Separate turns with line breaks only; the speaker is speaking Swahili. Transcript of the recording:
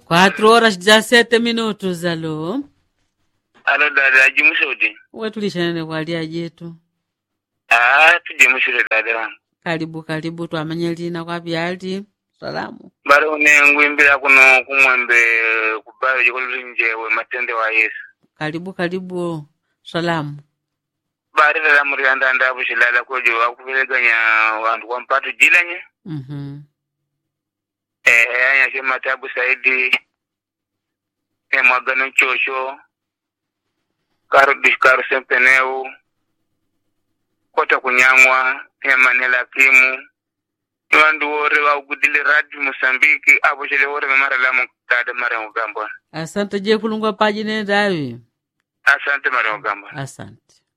Quatro horas 17 minutos, alo.
alo dada ajimusudi
Wetulishanene kwalia jetu.
ah tujimusire dada wangu
Karibu karibu twamanya lina kwa vyali. Salamu.
bari une ngwimbira kuno kumwembe kubayo jikululinjewe matende wa yesu
Karibu karibu. Salamu.
bari dada murianda ndabu shilala kojo akuvileganya wandu kwa mpatu jilanye
Mhm.
eh anya ke matabu saidi e mwagano chosho karo dishkaro sempeneu kota kunyang'wa e manela kimu wandu wore waugudile radi musambiki abo chele wore memara lamu dada mara mugamba
Asante je kulungwa paji nendawi.
asante mara mugamba
Asante.